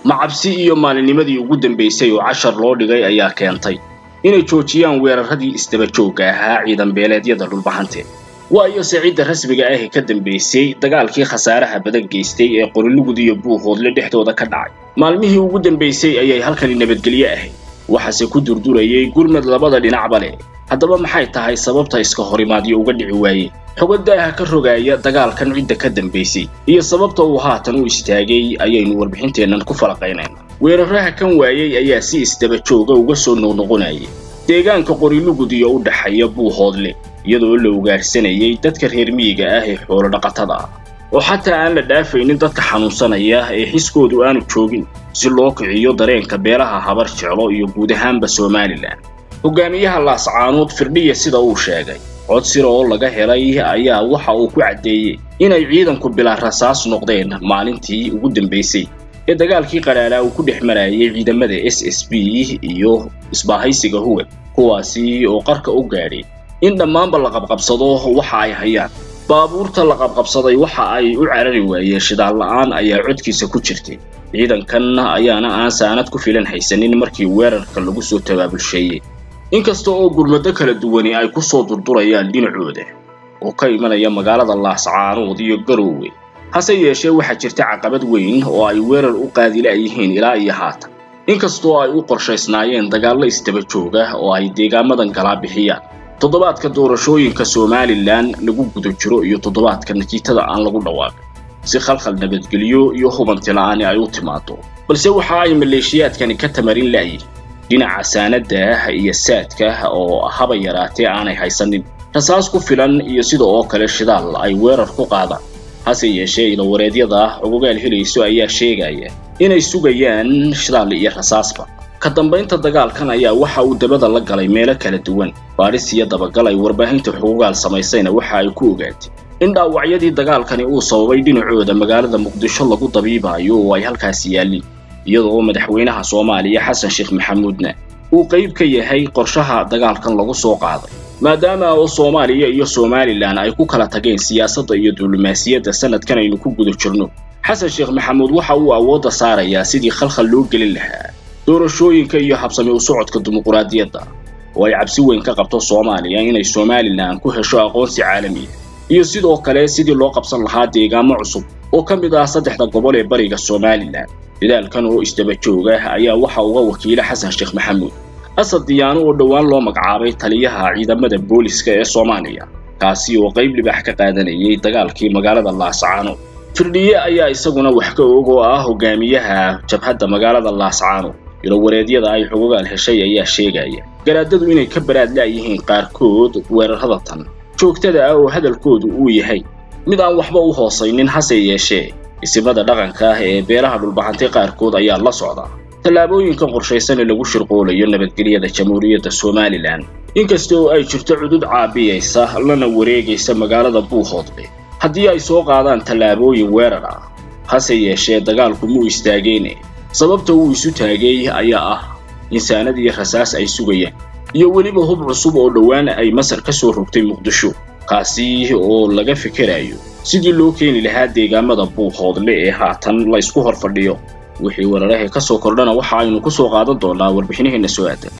macabsi iyo maalinnimadii ugu dambaysay oo cashar loo dhigay ayaa keentay inay joojiyaan weeraradii isdaba joogga ahaa ciidan beeleedyada dhulbahante waayo se cidda rasmiga ah ee ka dambaysay dagaalkii khasaaraha badan geystay ee qorilugud iyo buuhoodle dhexdooda ka dhacay maalmihii ugu dambaysay ayay halkani nabadgelyo ahayd waxaase ku durdurayay gurmad labada dhinacba leh haddaba maxay tahay sababta iska horimaadyo uga dhici waayeen xogo daaha ka rogaaya dagaalkan cidda ka dambaysay iyo sababta uu haatan u istaagay ayaynu warbixinteennan ku falaqaynaynaa weeraraha kan waayey ayaa si isdaba jooga uga soo noqnoqonayay deegaanka qorilugud iyo u dhaxeeya buuhoodle iyadoo la ugaarsanayay dadka reer miyiga ah ee xoolo dhaqatada ah oo xataa aan la dhaafaynin dadka xanuunsanaya ee xiskoodu aanu joogin si loo kiciyo dareenka beelaha habar jeclo iyo guud ahaanba somalilan hogaamiyaha laascaanood firdhiya sida uu sheegay cod sira oo laga helay ayaa waxa uu ku caddeeyey inay ciidanku bilaa rasaas noqdeen maalintii ugu dambaysay ee dagaalkii qadhaalaa uu ku dhex marayay ciidamada s s b iyo isbaahaysiga huwag kuwaasi oo qarka u gaadhay in dhammaanba la qabqabsado waxa ay hayaan baabuurta la qabqabsaday waxa ay u carari waayeen shidaal la'aan ayaa codkiisa ku jirtay ciidankan ayaana aan saanad ku filan haysanin markii weerarka lagu soo tabaabulsheeyey inkasta oo gurmado kala duwani ay ku soo durdurayaan dhinacooda oo ka imanaya magaalada laascaanood iyo garoowe hase yeeshee waxaa jirta caqabad weyn oo ay weerar u qaadila'yihiin ilaa iyo haatan inkastoo ay u qorshaysnaayeen dagaallo isdaba jooga oo ay deegaamadan galaa bixiyaan toddobaadka doorashooyinka somalilan lagu guda jiro iyo toddobaadka natiijada aan lagu dhawaaqin si khalkhal nabadgelyo iyo hubanti la'aani ay u timaado balse waxa ay maleeshiyaadkani ka tamarin la'yihin dhinaca saanada iyo saadka oo haba yaraatee aanay haysanin rasaas ku filan iyo sida oo kale shidaal ay weerar ku qaadaan hase yeeshee ilawareedyada ogogaal helayso ayaa sheegaya inay sugayaan shidaal iyo rasaasba ka dambaynta dagaalkan ayaa waxa uu dabada la galay meelo kala duwan baadhis iyo dabagal ay warbaahinta xugugaal samaysayna waxa ay ku ogaatay in dhaawacyadii dagaalkani uu sababay dhinacooda magaalada muqdisho lagu dabiibaayo oo ay halkaasi yaalliin iyadoo madaxweynaha soomaaliya xasan sheekh maxamuudna uu qayb ka yahay qorshaha dagaalkan lagu soo qaaday maadaama oo soomaaliya iyo somalilan ay ku kala tageen siyaasadda iyo diblomaasiyadda sanadkan aynu ku guda jirno xasan sheekh maxamuud waxa uu awoodda saarayaa sidii khalkhal loo gelin lahaa doorashooyinka iyo habsami u socodka dimuquraadiyadda oo ay cabsi weyn ka qabto soomaaliya inay somalilan ku hesho aqoonsi caalamiya iyo sidoo kale sidii loo qabsan lahaa deegaamo cusub oo ka mid ah saddexda gobol ee bariga somalilan dadaalkan oo isdaba jooga ayaa waxa uga wakiila xasan sheekh maxamuud asad diyaano oo dhowaan loo magacaabay taliyaha ciidamada booliska ee soomaaliya kaasi oo qayb libax ka qaadanayay dagaalkii magaalada laascaano firdhiye ayaa isaguna wax ka og oo ah hogaamiyaha jabhadda magaalada laascaano ilowareedyada ay xugugaal heshay ayaa sheegaya garaadadu inay ka baraad la'yihiin qaarkood weerarada tan joogtada ah oo hadalkoodu uu yahay mid aan waxba u hoosaynin hase yeeshee isimada dhaqanka ah ee beelaha dhulbahantay qaarkood ayaa la socda tallaabooyinkan qorshaysan ee lagu shirqoolayo nabadgelyada jamhuuriyadda somalilan inkasta oo ay jirto cudud caabiyaysa lana wareegaysa magaalada buuhoodle haddii ay soo qaadaan tallaabooyin weerar ah hase yeeshee dagaalku muu istaageene sababta uu isu taagay ayaa ah insaanad iyo rasaas ay sugayaan iyo weliba hub cusub oo dhowaan ay masar ka soo rogtay muqdisho kaasi oo laga fikerayo sidii loo keeni lahaa deegaamada buuhoodle ee haatan la isku hor fadhiyo wixii weeraraha ka soo kordhana waxa aynu ku soo qaadan doonaa warbixinaheenna soo aadan